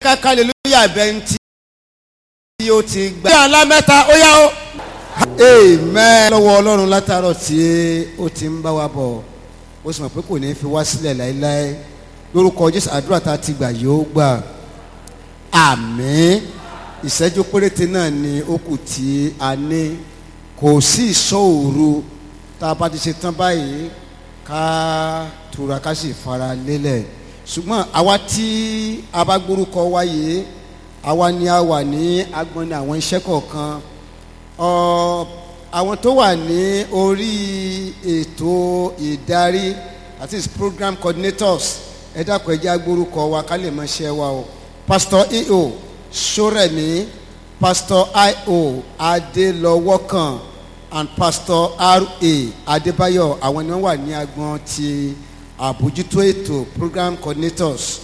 káká hallelujah bẹ́ntì tí ó ti gbà. bí àlá mẹ́ta ó yá o. amen. lọ́wọ́ ọlọ́run látàárọ̀ tí ó ti ń bá wa bọ̀ ó sì mọ̀ pé kò ní fi wá sílẹ̀ láéláé lórúkọ jésù àdúrà tá a ti gbà yóò gbà àmín ìṣẹ́jú péréte náà ni ó kù tí a ní kò sí ìṣòro tá a bá ti ṣe tán báyìí ká tura ká sì fara lélẹ̀ ṣùgbọ́n àwa tí a bá gbórúkọ wáyé àwa ni a wà ní agbọ́nni àwọn iṣẹ́ kọ̀ọ̀kan ọ àwọn tó wà ní orí ètò ìdarí that is program coordinators ẹ dákun ẹ jẹ́ agbórúkọ wa ká lè mọ iṣẹ́ wa o pastor eo soremi pastor io adelọwọkan and pastor ra adébáyọ̀ àwọn ni wọ́n wà ní agbọn ti àbójútó ètò program coordinators